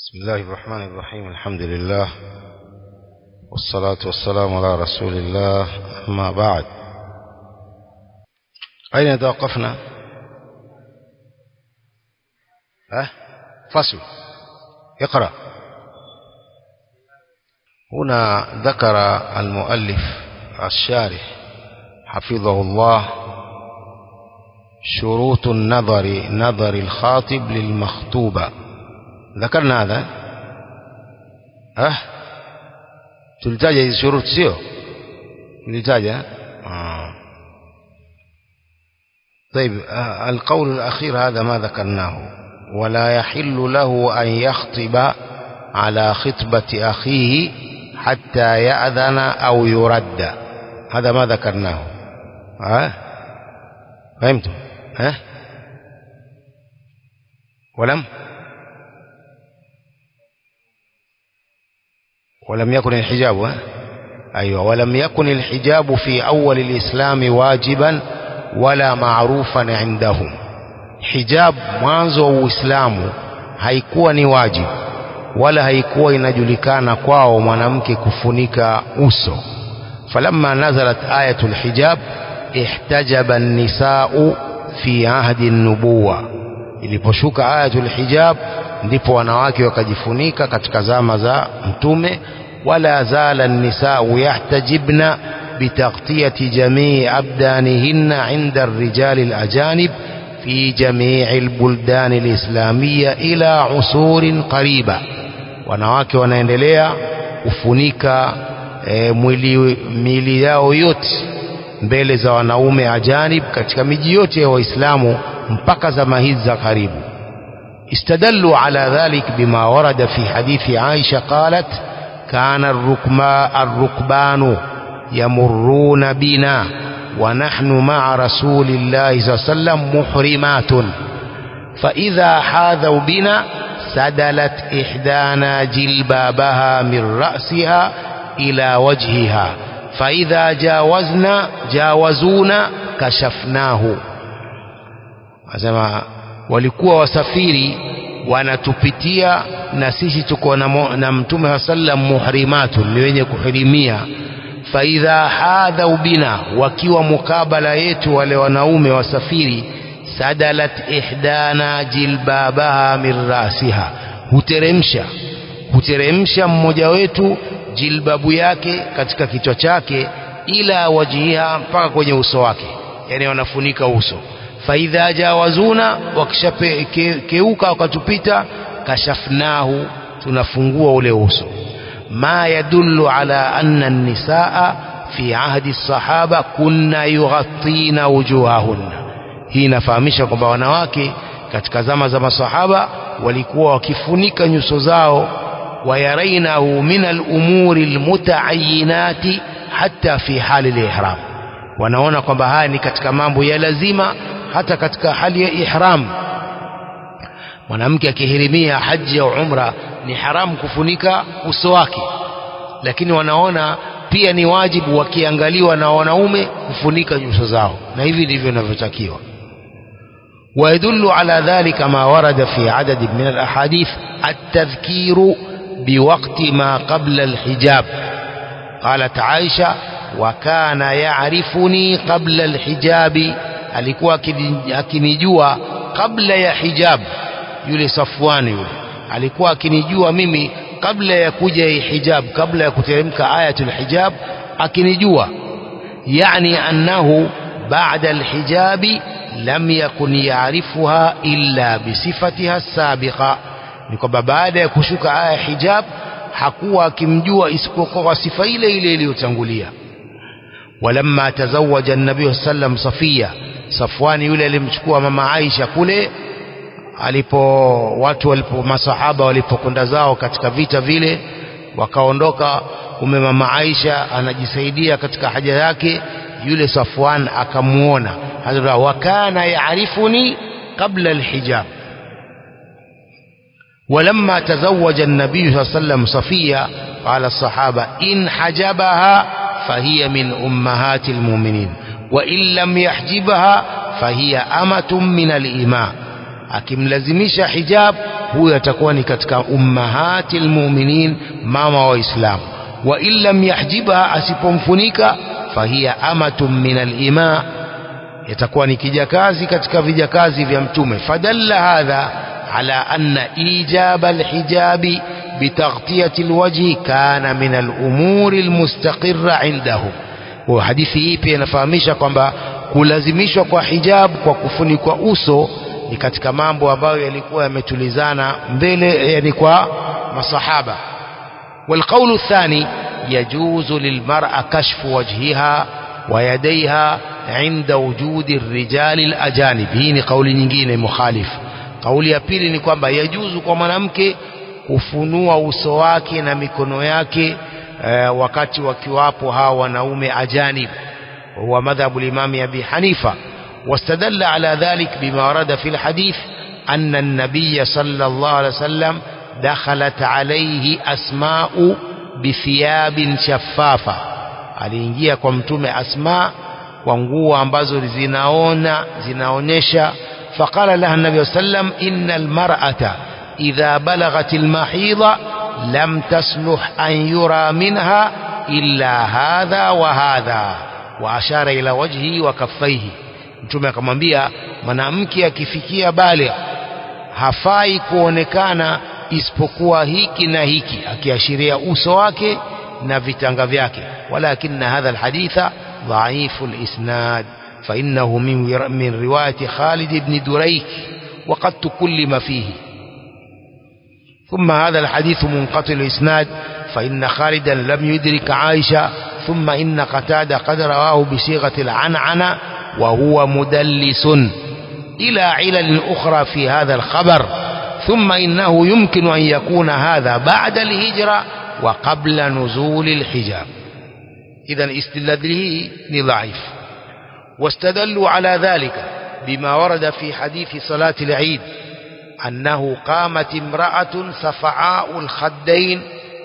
بسم الله الرحمن الرحيم الحمد لله والصلاة والسلام على رسول الله أما بعد أين توقفنا أه؟ فصل اقرأ هنا ذكر المؤلف الشارح حفظه الله شروط النظر نظر الخاطب للمخطوبة ذكرنا هذا ها tulitaja hizi shuruti sio tulitaja آه. طيب آه القول الأخير هذا ما ذكرناه ولا يحل له أن يخطب على خطبة أخيه حتى يأذن أو يرد هذا ما ذكرناه ها فهمتم ها ولم ولم يكن الحجاب ها؟ أيوة ولم يكن الحجاب في أول الإسلام واجبا ولا معروفا عندهم hijab mwanzo wa Uislamu haikuwa ni wajibu wala haikuwa inajulikana kwao mwanamke kufunika uso falamma nazalat ayatul hijab ihtajaba an-nisa'u fi ahdi an-nubuwa iliposhuka ayatul hijab ndipo wanawake wakajifunika katika zama za mtume wala zala an-nisa'u yahtajibna bitaghtiyati jamii abdanihinna 'inda ar-rijali al-ajanib في جميع البلدان الإسلامية إلى عصور قريبة wanawake wanaendelea kufunika e, mwili mili yao yote mbele za wanaume ajanib katika miji yote ya waislamu mpaka zama hizi za karibu istadallu ala dhalik bima warada fi hadithi Aisha qalat kana arrukma arrukbanu yamurruna bina ونحن مع رسول الله صلى الله عليه وسلم محرمات فإذا حاذوا بنا سدلت إحدانا جلبابها من رأسها إلى وجهها فإذا جاوزنا جاوزونا كشفناه asema walikuwa wasafiri wanatupitia na sisi tuko na mtume wa sallam muhrimatun ni wenye kuhirimia faidha hadhau bina wakiwa mukabala yetu wale wanaume wasafiri sadalat ihdana jilbabaha min rasiha huteremsha huteremsha mmoja wetu jilbabu yake katika kichwa chake ila wajiha mpaka kwenye uso wake yani wanafunika uso faidha jawazuna wakishakeuka wakatupita kashafnahu tunafungua ule uso ما يدل على أن النساء في عهد الصحابة كنا يغطين وجوههن hii inafahamisha kwamba wanawake katika zama za masahaba walikuwa wakifunika nyuso zao wayarainahu min alumuri almutaayinati hata fi hali lihram wanaona kwamba haya ni katika mambo ya lazima hata katika hali ya ihram mwanamke akihirimia haji au umra ni haramu kufunika uso wake lakini wanaona pia ni wajibu wakiangaliwa na wanaume kufunika nyuso zao na hivi ndivyo inavyotakiwa ويدل على ذلك ما ورد في عدد من الأحاديث التذكير بوقت ما قبل الحجاب قالت عائشة وكان يعرفني قبل الحجاب alikuwa akinijua kabla ya hijab yule Safwani yule alikuwa akinijua mimi kabla ya kuja hijab kabla ya kuteremka ayatul hijab akinijua yani annahu ba'da alhijabi lam yakun ya'rifuha illa bisifatiha sabiqa ni kwamba baada ya kushuka aya hijab hakuwa akimjua isipokuwa kwa sifa ile ile iliyotangulia walamma tazawaja an-nabiy sallam Safiya Safwani yule alimchukua mama Aisha kule alipo watu walipo masahaba walipokwenda zao katika vita vile wakaondoka ume mama Aisha anajisaidia katika haja yake yule Safwan akamuona hadha wakana yaarifuni qabla alhijab ولما تزوج النبي صلى الله عليه وسلم صفية قال الصحابة إن حجبها فهي من أمهات المؤمنين وإن لم يحجبها فهي أمة من الإماء akimlazimisha hijab huyo atakuwa ni katika ummahati almu'minin mama wa Islam wa in lam yahjibha asipomfunika fahiya amatun min al-ima yatakuwa ni kijakazi katika vijakazi vya mtume fadalla hadha ala anna ijaba alhijabi bitaghtiyati alwajhi kana min al-umuri almustaqirra indahum wa hadithi hii pia inafahamisha kwamba kulazimishwa kwa hijab kwa kufunikwa uso ni katika mambo ambayo yalikuwa yametulizana mbele yani kwa masahaba والقول الثاني يجوز للمرأة كشف وجهها ويديها عند وجود الرجال الأجانب hii ni kauli nyingine mukhalif kauli ya pili ni kwamba yajuzu kwa mwanamke kufunua uso wake na mikono yake eh, wakati wakiwapo hawa wanaume ajanib وهو مذهب الإمام أبي حنيفة واستدل على ذلك بما ورد في الحديث أن النبي صلى الله عليه وسلم دخلت عليه أسماء بثياب شفافة aliingia kwa mtume asma kwa nguo ambazo zinaona zinaonyesha faqala laha nabi sallam inna almar'ata idha balaghat almahidha lam tasluh an yura minha illa hadha wa hadha wa ashara ila wajhi wa kaffaihi mtume akamwambia mwanamke akifikia baligh hafai kuonekana isipokuwa hiki na hiki akiashiria uso wake na vitanga vyake walakinna hadha alhaditha dhaifu alisnad فإنه من من رواية خالد بن دريك وقد تكلم فيه ثم هذا الحديث منقطع الإسناد فإن خالدا لم يدرك عائشة ثم إن قتادة قد رواه بصيغة العنعنة وهو مدلس إلى علل أخرى في هذا الخبر ثم إنه يمكن أن يكون هذا بعد الهجرة وقبل نزول الحجاب إذا استدلاله ضعيف واستدلوا على ذلك بما ورد في حديث صلاة العيد أنه قامت امرأة صفعاء الخدين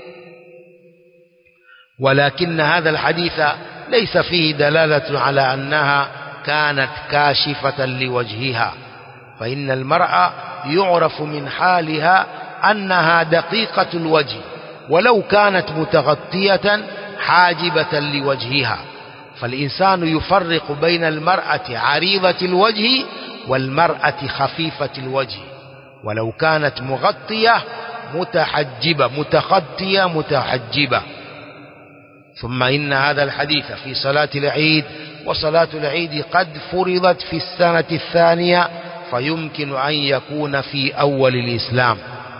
ولكن هذا الحديث ليس فيه دلالة على أنها كانت كاشفة لوجهها فإن المرأة يعرف من حالها أنها دقيقة الوجه ولو كانت متغطية حاجبة لوجهها فالإنسان يفرق بين المرأة عريضة الوجه والمرأة خفيفة الوجه ولو كانت مغطية متحجبة متغطية متحجبة ثم إن هذا الحديث في صلاة العيد وصلاة العيد قد فرضت في السنة الثانية فيمكن أن يكون في أول الإسلام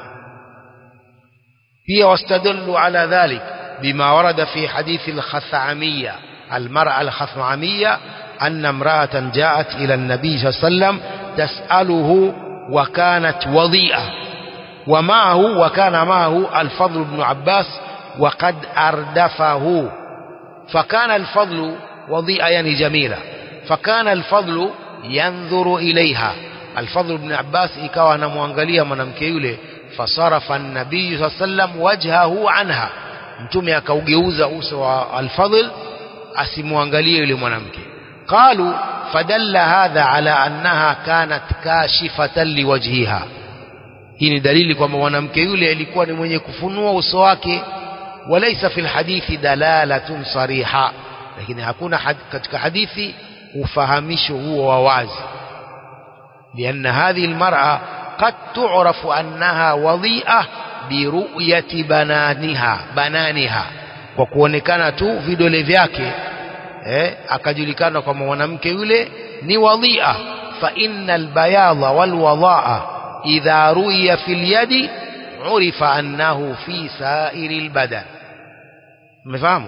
هي واستدلوا على ذلك بما ورد في حديث الخثعمية المرأة الخثعمية أن امرأة جاءت إلى النبي صلى الله عليه وسلم تسأله وكانت وضيئة ومعه وكان معه الفضل بن عباس وقد أردفه فكان الفضل وضيئة يعني جميلة فكان الفضل ينظر إليها الفضل بن عباس ikawa anamwangalia mwanamke yule fasarafa an-nabii sallam wajhahu anha mtume akaugeuza uso wa al-fadl asimwangalie yule mwanamke qalu fadalla hadha ala annaha kanat kashifatan liwajhiha hii ni dalili kwamba mwanamke yule alikuwa ni mwenye kufunua uso wake walaysa fil hadithi dalalatun sariha lakini hakuna had, katika hadithi ufahamisho huo wa wazi لأن هذه المرأة قد تعرف أنها وضيئة برؤية بنانها بنانها kwa kuonekana tu vidole vyake eh, akajulikana kwamba mwanamke yule ni wadhia fa innal bayadha wal wadaa idha ru'iya fil yadi urifa annahu fi sa'iri al badan umefahamu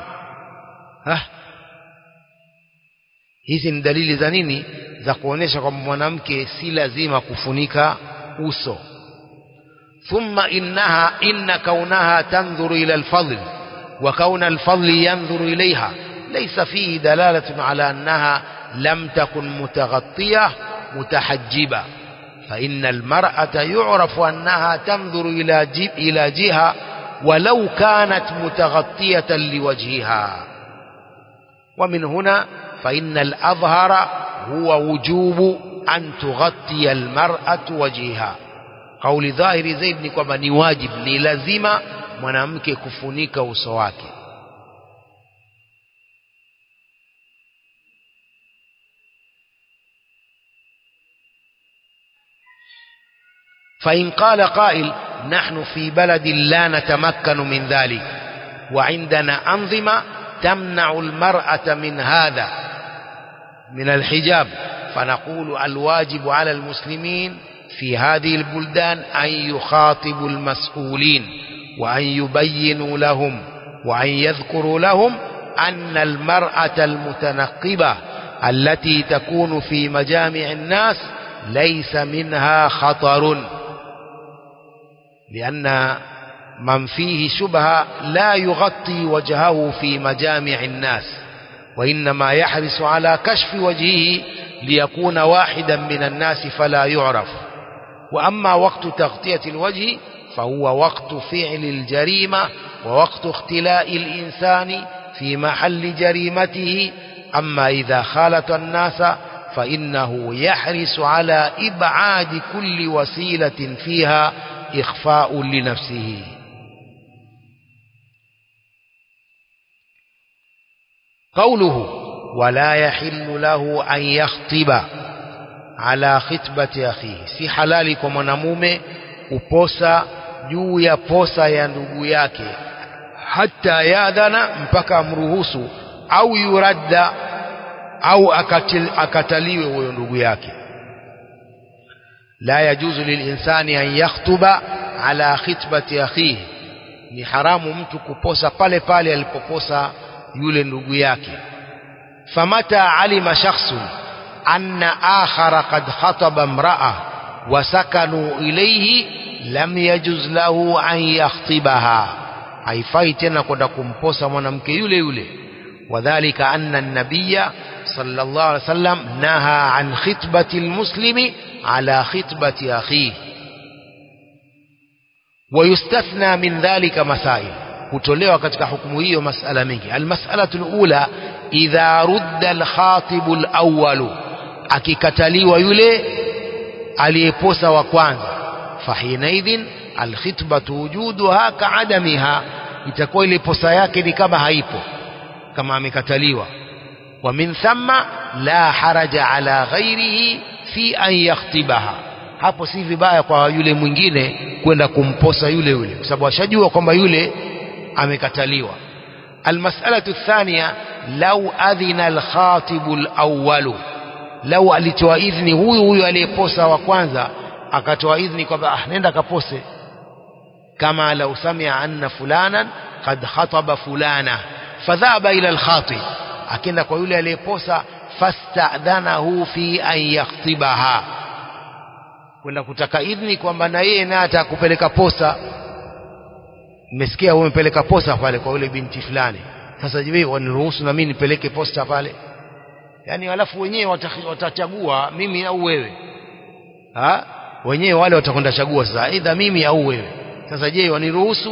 hizi ni dalili za nini za kuonesha kwamba mwanamke si lazima kufunika uso thumma innaha inna kaunaha tanzuru ila alfadl wa kauna alfadl yanzuru ilayha laysa fihi dalalatun ala annaha lam takun mutaghattiyah mutahajjiba فإن المرأة يعرف أنها تنظر إلى جيب إلى جهة ولو كانت متغطية لوجهها ومن هنا فإن الأظهر هو وجوب أن تغطي المرأة وجهها kauli dhahiri zaidi ni kwamba ni wajib ni lazima mwanamke kufunika uso wake فإن قال قائل نحن في بلد لا نتمكن من ذلك وعندنا أنظمة تمنع المرأة من هذا من الحجاب فنقول الواجب على المسلمين في هذه البلدان أن يخاطبوا المسؤولين وأن يبينوا لهم وأن يذكروا لهم أن المرأة المتنقبة التي تكون في مجامع الناس ليس منها خطر لأن من فيه شبهة لا يغطي وجهه في مجامع الناس وإنما يحرص على كشف وجهه ليكون واحدا من الناس فلا يعرف وأما وقت تغطية الوجه فهو وقت فعل الجريمة ووقت اختلاء الإنسان في محل جريمته أما إذا خالط الناس فإنه يحرص على إبعاد كل وسيلة فيها إخفاء لنفسه قوله ولا يحل له أن يخطب على خطبة أخيه si halali kwa mwanamume kuposa juu ya posa ya ndugu yake hata yadhana mpaka amruhusu au yuradda au akatil, akataliwe huyo ndugu yake la yajuzu lilinsani an yakhtuba ala khitbati akhihi ni haramu mtu kuposa pale pale alipoposa yule ndugu yake famata alima shakhsun anna akhara qad khataba imra'a wa sakanu ilayhi lam yajuz lahu an yakhtibaha haifai tena kwenda kumposa mwanamke yule yule wadhālika anna an-nabiyya sallallahu alayhi wasallam naha an khitbati al-muslimi ala khitbati akhihi ويستثنى من ذلك مسائل kutolewa katika hukumu hiyo masala mengi almas'alatu alula idha rudda alkhatibu alawwal akikataliwa yule aliyeposa wa kwanza fahinaidhin alkhitbatu wujuduha kaadamiha itakuwa ile posa yake ni kama haipo kama amekataliwa wa min thumma la haraja ala ghairihi fi an yakhtibaha hapo si vibaya kwa yule mwingine kwenda kumposa yule yule kwa sababu ashajua kwamba yule amekataliwa almas'alatu thania lau adhina alkhatibu alawwalu lau alitoa idhni huyu huyu aliyeposa wa kwanza akatoa idhni kwamba ah nenda kapose kama lau samia anna fulanan qad khataba fulana fadhaba ila alkhatib akenda kwa yule aliyeposa fastadhanahu fi an yakhtibaha kwenda kutaka idhni kwamba na yeye naye atakupeleka posa nimesikia wewe umepeleka posta pale kwa yule binti fulani sasa je waniruhusu na mimi nipeleke posta pale yani alafu wenyewe watachagua mimi au wewe ha wenyewe wale watakwenda chagua sasa aidha mimi au wewe sasa je waniruhusu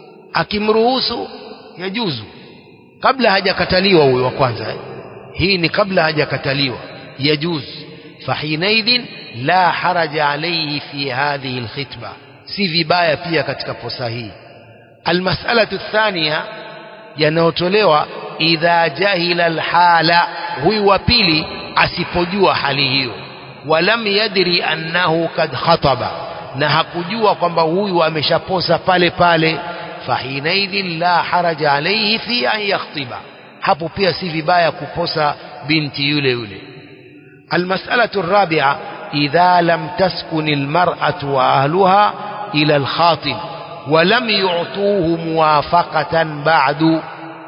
akimruhusu yajuzu kabla hajakataliwa huyo wa kwanza eh? hii ni kabla hajakataliwa yajuzu fahinaidhin la haraja alayhi fi hadhihi alkhitba si vibaya pia katika posa hii المسألة الثانية yanayotolewa idha jahila alhala huyu wa pili asipojua hali hiyo walam yadri annahu kad khataba na hakujua kwamba huyu ameshaposa pale pale fahinaidhin la haraja alayhi fi an yakhtiba hapo pia si vibaya kuposa binti yule yule almas'alatu الرابعة إذا لم تسكن المرأة وأهلها إلى الخاطب ولم يعطوه موافقة بعد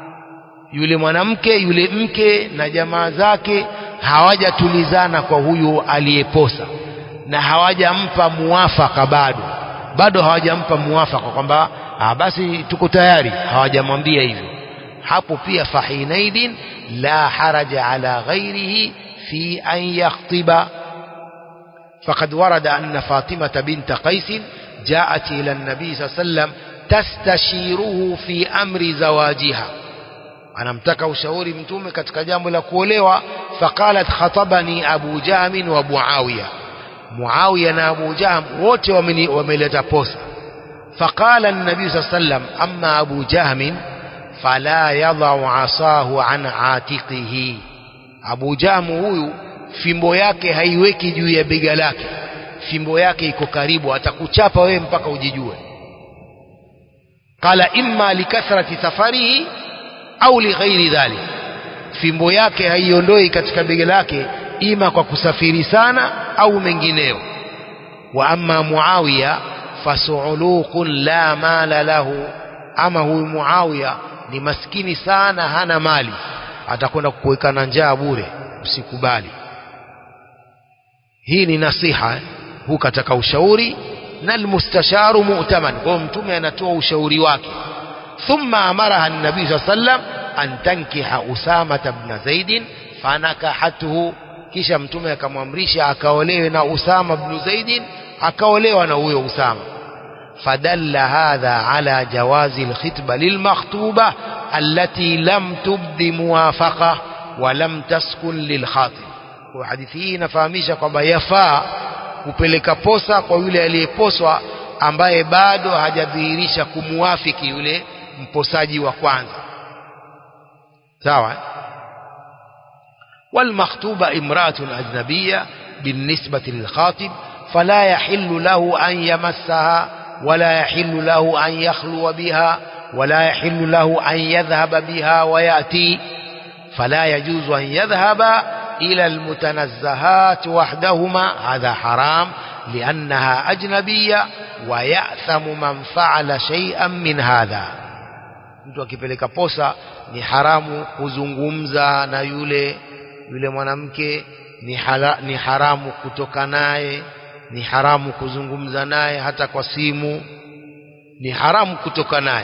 yule mwanamke yule mke na jamaa zake hawajatulizana kwa huyu aliyeposa na hawajampa muwafaka bado bado hawajampa muwafaka kwamba ah, basi tuko tayari hawajamwambia hivyo hapo pia fahinaidin la haraja ala ghairihi fi an yakhtiba faqad warada anna fatimata binta qaisin جاءت إلى النبي صلى الله عليه وسلم تستشيره في أمر زواجها anamtaka ushauri mtume katika jambo la kuolewa faqalat khatabani abu jamin wa muawiya Muawiya na Abu Jahm wote wameleta posa فقال النبي صلى الله عليه وسلم أما أبو جهم فلا يضع عصاه عن عاتقه Abu Jahm huyu fimbo yake haiweki juu ya bega lake fimbo yake iko karibu atakuchapa wewe mpaka ujijue qala imma likathrati safarihi au lighairi dhalik fimbo yake haiondoi katika bega lake ima kwa kusafiri sana au mengineo wa amma muawiya fasuuluqun la mala lahu ama huyu muawiya ni maskini sana hana mali atakwenda kukuweka na njaa bure usikubali hii ni nasiha huu kataka ushauri na almustasharu mu'taman kwa mtume anatoa ushauri wake thumma amaraha an-nabii sallallahu alayhi wasallam an tankiha usama ibn zaid fanakahathu kisha mtume akamwamrisha akaolewe na usama ibn zaid akaolewa na huyo usama فدل هذا على جواز الخطبة للمخطوبة التي لم تبد موافقة ولم تسكن للخاطب وحديث hii inafahamisha kwamba yafaa kupeleka posa kwa yule aliyeposwa ambaye bado hajadhihirisha kumuafiki yule mposaji wa kwanza sawa والمخطوبة امرأة أجنبية بالنسبة للخاطب فلا يحل له أن يمسها ولا يحل له أن يخلو بها ولا يحل له أن يذهب بها ويأتي فلا يجوز أن يذهب إلى المتنزهات وحدهما هذا حرام لأنها أجنبية ويأثم من فعل شيئا من هذا mtu akipeleka posa ni haramu kuzungumza na yule yule mwanamke ni, hala, ni haramu kutoka naye ni haramu kuzungumza naye hata kwa simu ni haramu kutoka naye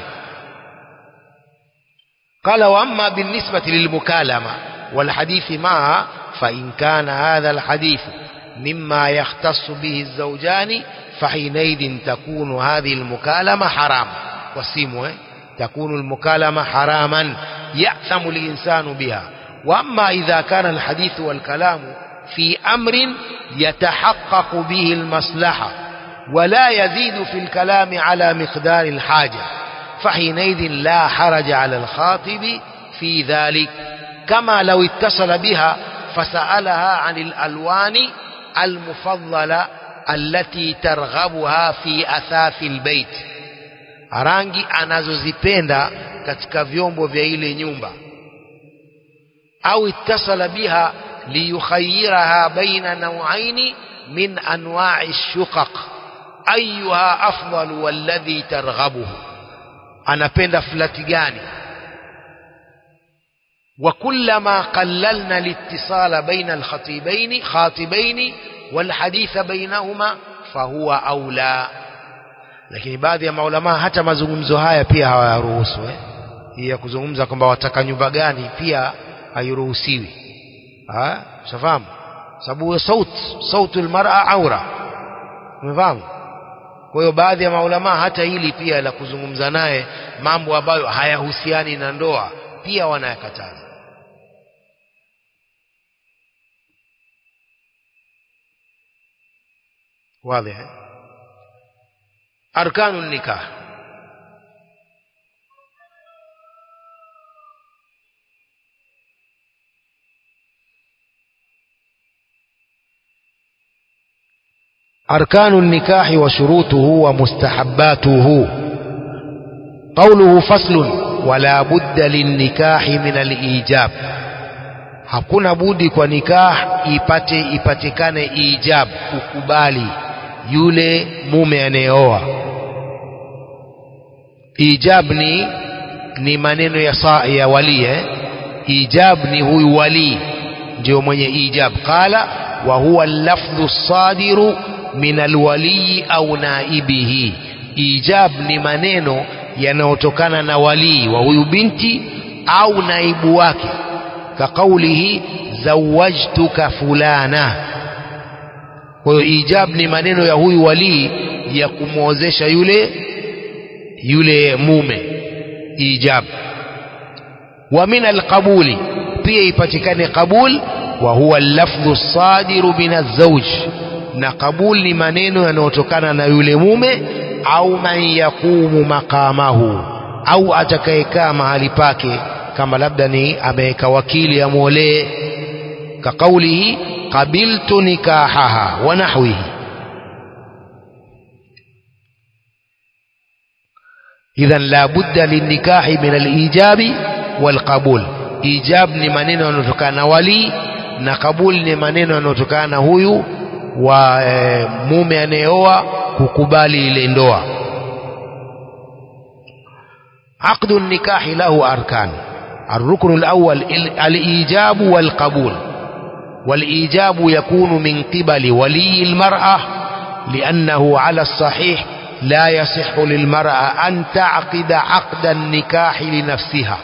قال وأما بالنسبة للمكالمة والحديث معها فإن كان هذا الحديث مما يختص به الزوجان فحينئذ تكون هذه المكالمة حرام والسيم تكون المكالمة حراما يأثم الإنسان بها وأما إذا كان الحديث والكلام في أمر يتحقق به المصلحة ولا يزيد في الكلام على مقدار الحاجة فحينئذ لا حرج على الخاطب في ذلك كما لو اتصل بها فسألها عن الألوان المفضلة التي ترغبها في أثاث البيت rangi anazozipenda katika vyombo vya ile nyumba au ittasala biha liyukhayyiraha baina nawaini min anwa'i shuqaq ayuha afdalu walladhi targhabuhu anapenda flati gani وكلما قللنا الاتصال بين الخطيبين خاطبين والحديث بينهما فهو أولى lakini baadhi ya maulama hata mazungumzo haya pia hawayaruhusu eh? hii ya kuzungumza kwamba wataka nyumba gani pia hairuhusiwi ushafahamu sababu saut sautu almar'a aura umefahamu kwa hiyo baadhi ya maulama hata hili pia la kuzungumza naye mambo ambayo hayahusiani na ndoa pia wanayakataza واضح أركان النكاح أركان النكاح وشروطه ومستحباته قوله فصل ولا بد للنكاح من الإيجاب hakuna budi kwa nikah ipate ipatikane ijab kukubali yule mume anayeoa ijab ni ni maneno ya saa ya wali eh? ijab ni huyu wali ndio mwenye ijab qala wa huwa lafdhu sadiru min alwali au naibihi ijab ni maneno yanayotokana na walii wa huyu binti au naibu wake كقوله زوجتك فلانا kwa hiyo ijab ni maneno ya huyu walii ya kumwozesha yule yule mume ijab wa min alqabuli pia ipatikane qabul wa huwa lafdhu sadiru min azwaj na kabul ni maneno yanayotokana na yule mume au man yaqumu maqamahu au atakayekaa mahali pake kama labda ni ameweka wakili amwolee kaqaulihi qabiltu nikahaha wa nahwihi idhan la budda linnikahi min alijabi walqabul ijab ni maneno yanayotokana na wali na kabul ni maneno yanayotokana na huyu wa e, mume anayeoa kukubali ile ndoa عقد النكاح له أركان الركن الأول الإيجاب والقبول والإيجاب يكون من قبل ولي المرأة لأنه على الصحيح لا يصح للمرأة أن تعقد عقد النكاح لنفسها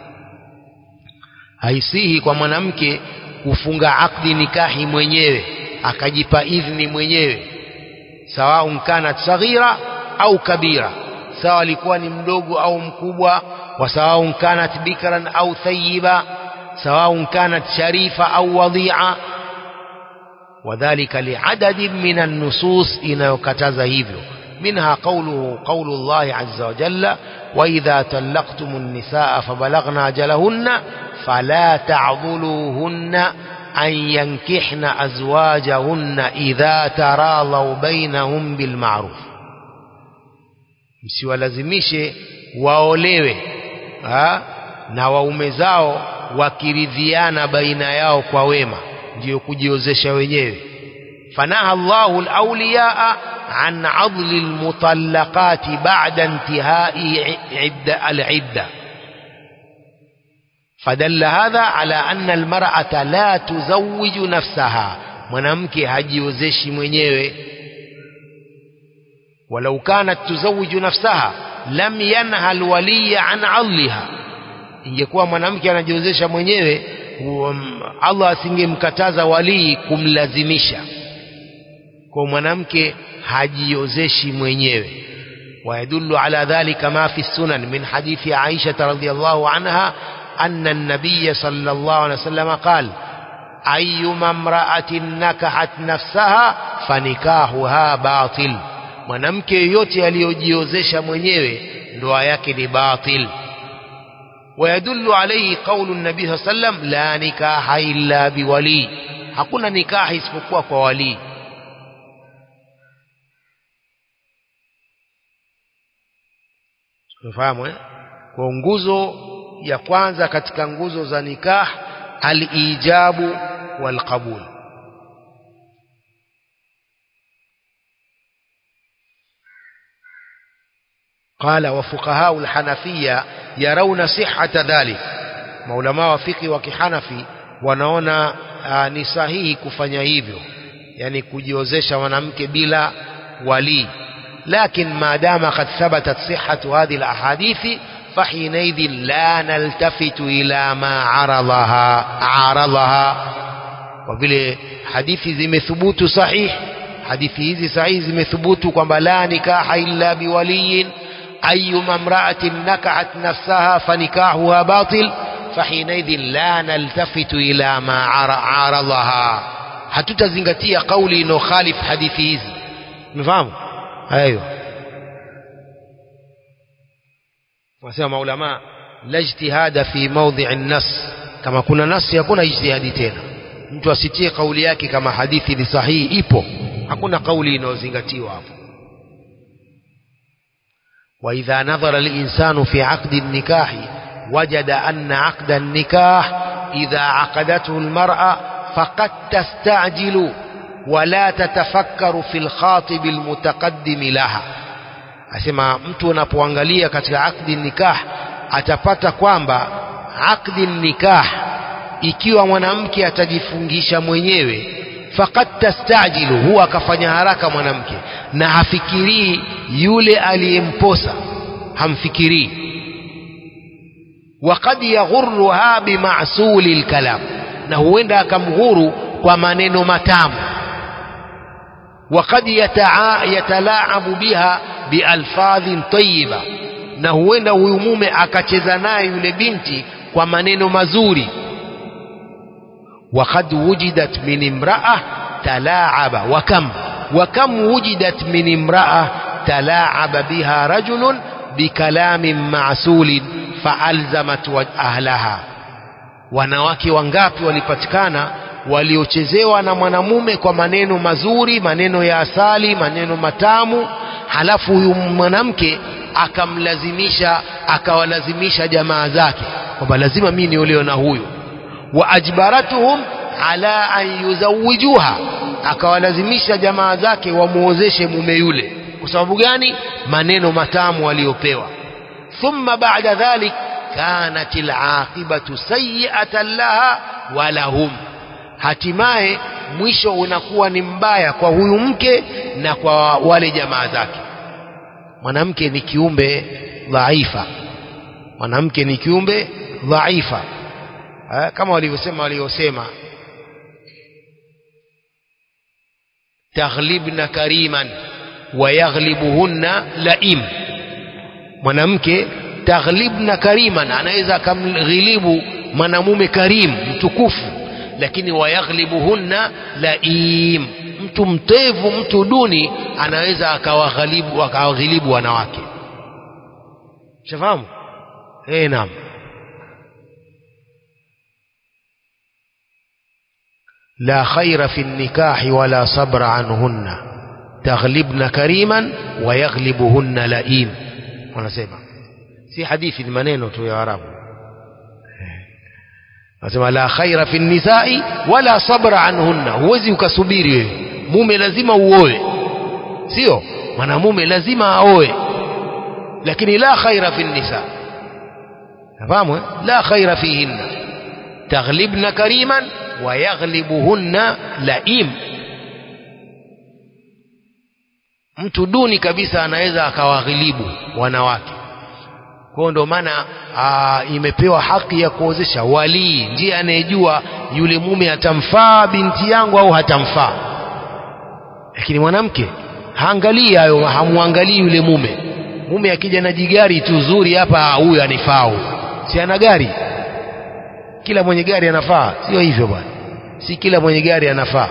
haisihi kwa mwanamke kufunga akdi nikahi mwenyewe akajipa idhni mwenyewe sawaun kanat saghira au kabira sawa alikuwa ni mdogo au mkubwa wa sawaun kanat bikran au thayiba sawaun kanat sharifa au wadhi'a wadhalika liadadin min an-nusus inayokataza hivyo منها قوله قول الله عز وجل وإذا طلقتم النساء فبلغن أجلهن فلا تعضلوهن أن ينكحن أزواجهن إذا تراضوا بينهم بالمعروف msiwalazimishe waolewe ha? na waume zao wakiridhiana baina yao kwa wema ndiyo kujiozesha wenyewe fanaha Allahu al-awliyaa an adli al-mutallaqati ba'da intihai idda al-idda فدل هذا على أن المرأة لا تزوج نفسها mwanamke hajiozeshi mwenyewe ولو كانت تزوج نفسها لم ينهى الولي عن عضلها ingekuwa mwanamke anajiozesha mwenyewe um, Allah asingemkataza walii kumlazimisha kwa mwanamke hajiozeshi mwenyewe ويدل على ذلك ما في السنن من حديث عائشة رضي الله عنها أن النبي صلى الله عليه وسلم قال أيما امرأة نكحت نفسها فنكاحها باطل mwanamke yoyote aliyojiozesha mwenyewe ndoa yake ni batil ويدل عليه قول النبي صلى الله عليه وسلم لا نكاح إلا بولي hakuna nikahi isipokuwa kwa walii tumefahamu eh? kwa nguzo ya kwanza katika nguzo za nikah al-ijabu wal-qabul قال وفقهاء الحنفية يرون صحة ذلك maulama wa fiqh wa kihanafi wanaona ni sahihi kufanya hivyo yani kujiozesha mwanamke bila wali لكن ما دام قد ثبتت صحة هذه الأحاديث فحينئذ لا نلتفت إلى ما عرضها عارضها وبile hadithi zimethubutu sahih hadithi hizi sahihi zimethubutu kwamba la nikaha illa biwaliyin أيما امرأة نكعت نفسها فنكاحها باطل فحينئذ لا نلتفت إلى ما عارضها hatutazingatia kauli inokhalif hadithi hizi mfahamu hayo wasema maulama la ijtihada fi mawdhi'i an-nas kama kuna nasi hakuna ijtihadi tena mtu asitie kauli yake kama hadithi ni sahihi ipo hakuna kauli inayozingatiwa hapo وإذا نظر الإنسان في عقد النكاح وجد أن عقد النكاح إذا عقدته المرأة فقد تستعجل ولا تتفكر في الخاطب المتقدم لها asema mtu unapoangalia katika akdi nikah atapata kwamba akdi nikah ikiwa mwanamke atajifungisha mwenyewe faqad tastajilu huwa akafanya haraka mwanamke na hafikirii yule aliyemposa hamfikirii waqad yaghurruha bimasuli lkalam na huenda akamghuru kwa maneno matamu waqad yatalaabu biha bialfadhin tayiba na huenda huyu mume akacheza naye yule binti kwa maneno mazuri وقد وجدت من امرأة تلاعب وكم وكم وجدت من امرأة تلاعب بها رجل بكلام معسول فألزمت أهلها wanawake wangapi walipatikana waliochezewa na mwanamume kwa maneno mazuri maneno ya asali maneno matamu halafu huyu mwanamke akamlazimisha akawalazimisha jamaa zake kwamba lazima mimi niolewe na huyu wa ajbaratuhum ala an yuzawijuha akawalazimisha jamaa zake wamuozeshe mume yule kwa sababu gani maneno matamu aliyopewa thumma ba'da dhalik kanat alaqibatu sayyi'atan laha wa lahum hatimaye mwisho unakuwa ni mbaya kwa huyu mke na kwa wale jamaa zake mwanamke ni kiumbe dhaifa mwanamke ni kiumbe dhaifa ha, kama walivyosema waliosema taghlibna kariman wa yaghlibuhunna laim mwanamke taghlibna kariman anaweza akamghilibu mwanamume karim mtukufu lakini wayaghlibuhunna laim mtu mtevu mtu duni anaweza akawaghalibu akawaghilibu wanawake shafahamu eh naam لا خير في النكاح ولا صبر عنهن تغلبن كريما ويغلبهن لئيم wanasema si hadithi ni maneno tu ya arabu Anasema la khaira fi nisai wala sabra anhunna, huwezi ukasubiri wewe. Mume lazima uoe, sio mwanamume lazima aoe, lakini la khaira fi nisa. Nafahamu eh? la khaira fihinna taghlibna kariman wa yaghlibuhunna laim. Mtu duni kabisa anaweza akawaghilibu wanawake kwa ndo maana imepewa haki ya kuozesha walii ndiye anayejua yule mume atamfaa binti yangu au hatamfaa lakini mwanamke haangalii hayo hamwangalii yule mume mume akija na jigari tu zuri hapa huyu anifaa si ana gari kila mwenye gari anafaa sio hivyo bwana si kila mwenye gari anafaa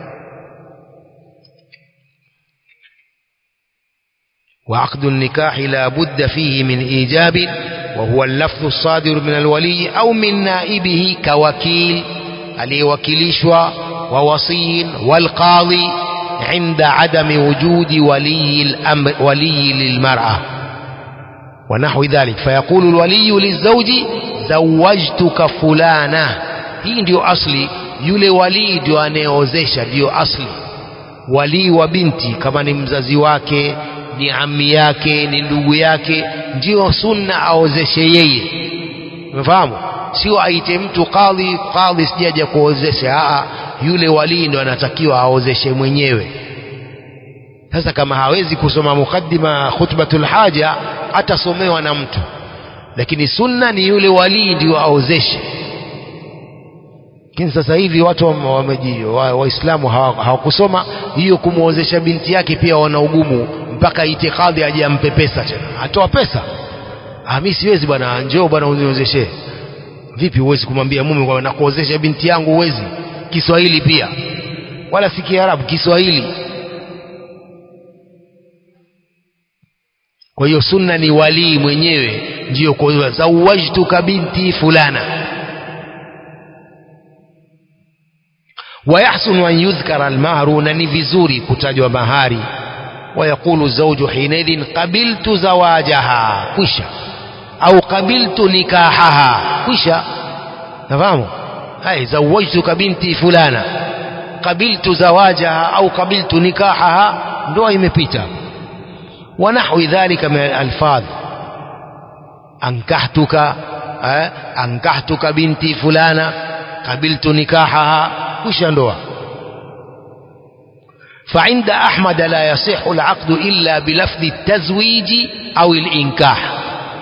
وعقد النكاح لا بد فيه من إيجاب وهو اللفظ الصادر من الولي أو من نائبه كوكيل aliyewakilishwa ووصي والقاضي عند عدم وجود ولي الأمر ولي للمرأة ونحو ذلك فيقول الولي للزوج زوجتك فلانة hii ndio asli yule walii ndio anayeozesha ndio asli walii wa binti kama ni mzazi wake ni ami yake ni ndugu yake ndio sunna aozeshe yeye umefahamu sio aite mtu kadhi kadhi sijaja kuozesha aa yule walii ndo anatakiwa aozeshe mwenyewe sasa kama hawezi kusoma mukaddima khutbatul haja atasomewa na mtu lakini sunna ni yule walii ndio aozeshe lakini sasa hivi watu waislamu wa wa hawakusoma hiyo kumwozesha binti yake pia wana ugumu mpaka itikadhi aje ampe pesa tena atoa pesa ah mimi siwezi bwana njoo bwana uniozeshe vipi huwezi kumwambia mume kwa nakuozesha binti yangu huwezi Kiswahili pia wala si Kiarabu Kiswahili kwa hiyo sunna ni walii mwenyewe ndiyo kwa zawajtuka binti fulana ويحسن أن يذكر المهر نني vizuri kutajwa mahari ويقول الزوج حينئذ قبلت زواجها كشا أو قبلت نكاحها كشا تفهموا هاي زوجتك بنتي فلانة قبلت زواجها أو قبلت نكاحها ndoa imepita ونحو ذلك من الألفاظ أنكحتك أنكحتك بنتي فلانة قبلت نكاحها كشا ndoa فعند أحمد لا يصح العقد إلا بلفظ التزويج أو الإنكاح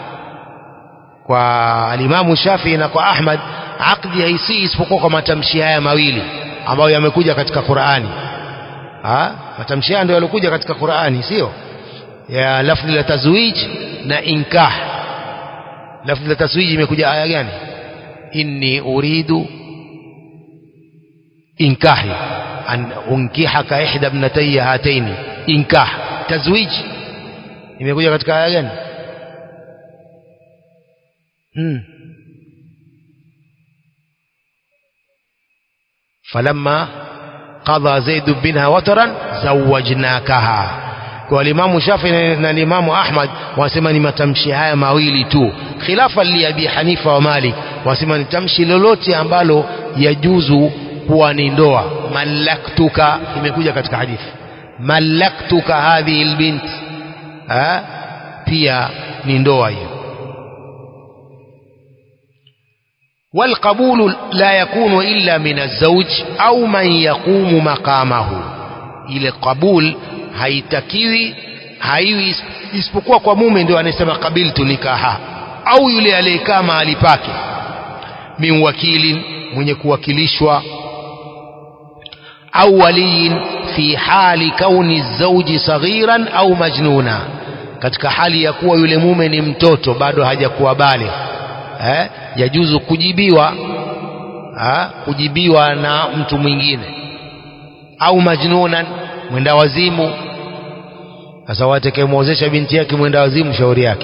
والإمام الشافعي na kwa Ahmad akdi haisii isipokuwa kwa matamshi haya mawili ambayo yamekuja katika Qur'ani ha matamshi haya ndio yalikuja katika Qur'ani sio ya lafzi la tazwij na inkah lafzi la tazwij imekuja aya gani inni uridu inkahi an unkihaka ihda ibnatayya hataini inkah tazwij imekuja katika aya gani hmm. falamma qadha zaid binha wataran zawajnakaha kwa limamu Shafi na limamu Ahmad wanasema ni matamshi haya mawili tu khilafa li Abi Hanifa wa Malik wanasema ni tamshi lolote ambalo yajuzu kuwa ni ndoa malaktuka imekuja katika hadithi malaktuka hadhihi albint ha? pia ni ndoa hiyo والقبول لا يكون إلا من الزوج أو من يقوم مقامه ile qabul haitakiwi haiwi isipokuwa kwa mume ndio anasema qabiltu nikaha au yule aliyekaa mahali pake min wakilin mwenye kuwakilishwa au waliyin fi hali kauni zauji saghiran au majnuna katika hali ya kuwa yule mume ni mtoto bado hajakuwa bale eh, yajuzu kujibiwa ha, kujibiwa na mtu mwingine au majnunan mwenda wazimu sasa watakayemwozesha binti yake mwenda wazimu shauri yake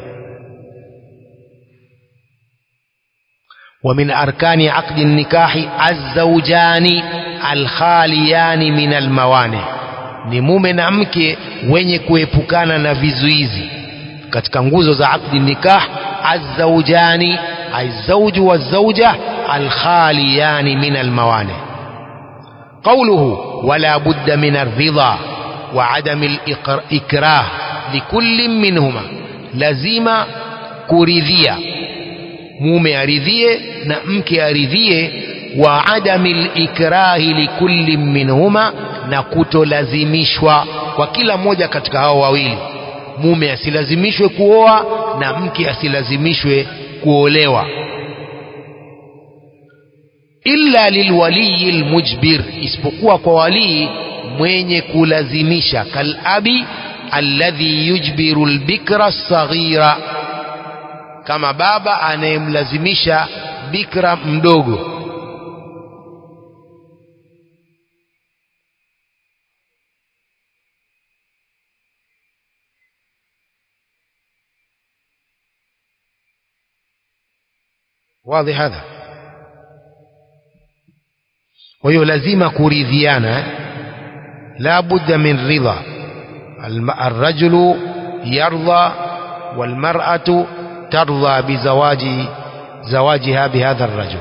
ومن أركان عقد النكاح الزوجان الخاليان من الموانع ni mume na mke wenye kuepukana na vizuizi katika nguzo za akdi nikah azaujani azauju wazauja alkhaliyani min almawani qawluhu wala budda min arridha wa adami alikrah likulli minhuma lazima kuridhia mume aridhie na mke aridhie wa adami likrahi likulli minhuma na kutolazimishwa kwa kila mmoja katika hao wawili mume asilazimishwe kuoa na mke asilazimishwe kuolewa illa lilwaliyi lmujbir isipokuwa kwa walii mwenye kulazimisha kalabi alladhi yujbiru lbikra saghira kama baba anayemlazimisha bikra mdogo واضح هذا وهي لازم كوريذيانا لا بد من رضا الرجل يرضى والمرأة ترضى بزواج زواجها بهذا الرجل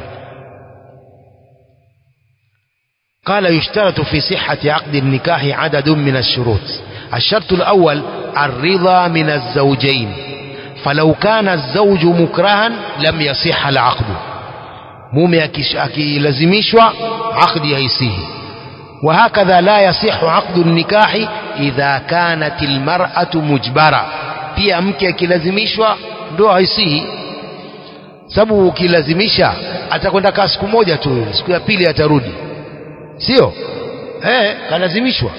قال يشترط في صحة عقد النكاح عدد من الشروط الشرط الأول الرضا من الزوجين فلو كان الزوج مكرها لم يصح العقد mume akilazimishwa aqdi haisihi وهكذا لا يصح عقد النكاح إذا كانت المرأة مجبرة pia mke akilazimishwa ndoa haisihi sababu ukilazimisha atakwenda kaa siku moja tu siku ya pili atarudi sio eh kalazimishwa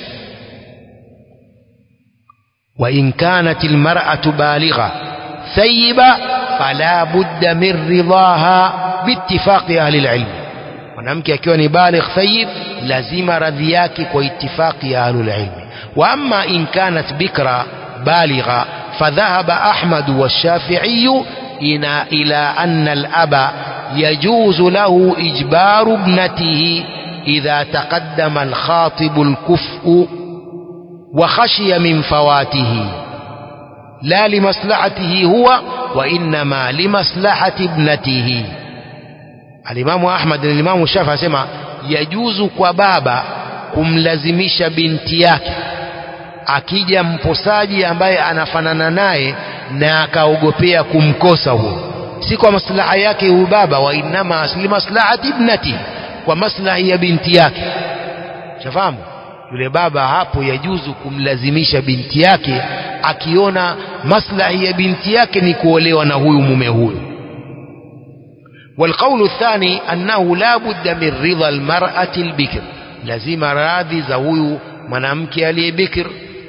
wa in kanat almar'atu baligha ثيبة فلا بد من رضاها باتفاق أهل العلم mwanamke akiwa ni baligh thayib lazima radhi yake kwa itifaqi ya ahlul ilmi wa amma in kanat bikra baligha fadhahaba ahmad والشافعي إلى إلى أن الأب يجوز له إجبار ابنته إذا تقدم الخاطب الكفء وخشي من فواته لا لمصلحته هو وإنما لمصلحة ابنته alimamu Ahmad na alimamu Shafi asema yajuzu kwa baba kumlazimisha binti yake akija mposaji ambaye anafanana naye na akaogopea kumkosa huo si kwa maslaha yake huyu baba wa inama asli maslahati ibnati kwa maslahi ya binti yake shafahamu yule baba hapo yajuzu kumlazimisha binti yake akiona maslahi ya binti yake ni kuolewa na huyu mume huyu والقول الثاني أنه لا بد من رضا المرأة البكر لازم راضي زوي منامك علي بكر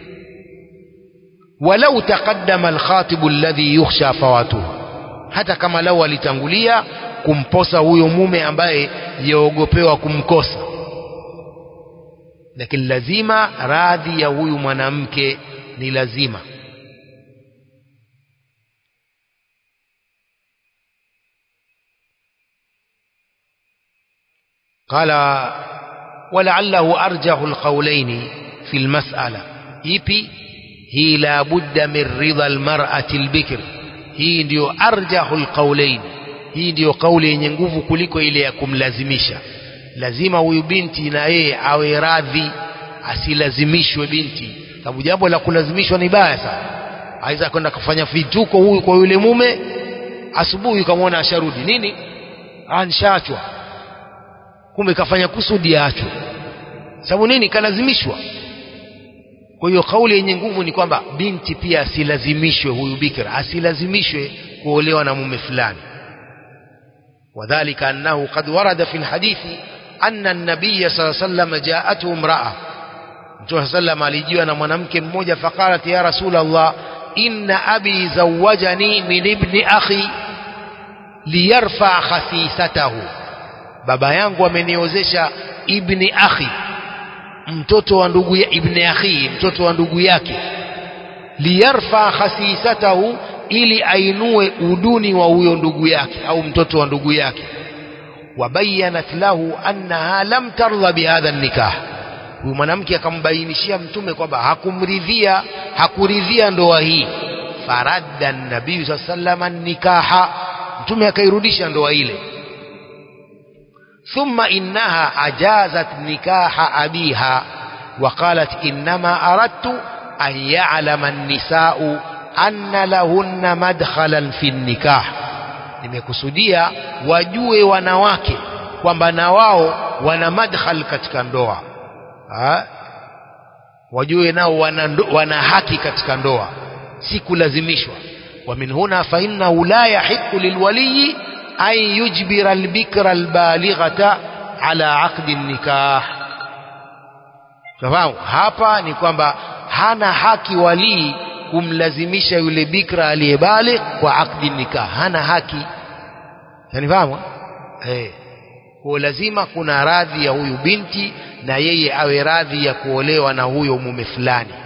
ولو تقدم الخاطب الذي يخشى فواته hata kama lau alitangulia kumposa huyo mume ambaye yaogopewa kumkosa lakini lazima radhi ya huyu mwanamke ni lazima قال ولعله أرجح القولين في المسألة ipi hii la budda min ridha almar'ati albikr hii ndio arjahu alqawlain hii ndio kauli yenye nguvu kuliko ile ya kumlazimisha lazima huyu binti na yeye awe radhi asilazimishwe binti sababu jambo la kulazimishwa ni baya sana aweza kwenda kufanya vituko huyu kwa yule mume asubuhi ukamwona asharudi nini anshaachwa kumbe kafanya kusudi aachwe sababu nini kalazimishwa kwa hiyo kauli yenye nguvu ni kwamba binti pia asilazimishwe huyu bikra asilazimishwe kuolewa na mume fulani wadhalika annahu qad warada fi lhadithi anna nabiya saa sallam jaathu imraa mtume saa sallam alijiwa na mwanamke mmoja faqalat ya rasul allah inna abi zawajani min ibni akhi liyarfa khasisatahu baba yangu ameniozesha ibni akhi mtoto wa ndugu ya ibni akhi mtoto wa ndugu yake liyarfa khasisatahu ili ainue uduni wa huyo ndugu yake au mtoto wa ndugu yake wabayanat lahu annaha lam tardha bihadha nikah huyu mwanamke akambainishia mtume kwamba hakumridhia hakuridhia ndoa hii faradda nabii saa salama nikaha mtume akairudisha ndoa ile ثم إنها أجازت نكاح أبيها وقالت إنما أردت أن يعلم النساء أن لهن مدخلا في النكاح nimekusudia wajue wanawake kwamba na wao wana madkhal katika ndoa ha? wajue nao wana, wana haki katika ndoa si kulazimishwa wa min huna fa innahu la yahiqu lilwaliyi أن يجبر البكر البالغة على عقد النكاح fahamu hapa ni kwamba hana haki walii kumlazimisha yule bikra aliyebaligh kwa akdi nikah hana haki yanifahamu eh kwa lazima kuna radhi ya huyu binti na yeye awe radhi ya kuolewa na huyo mume fulani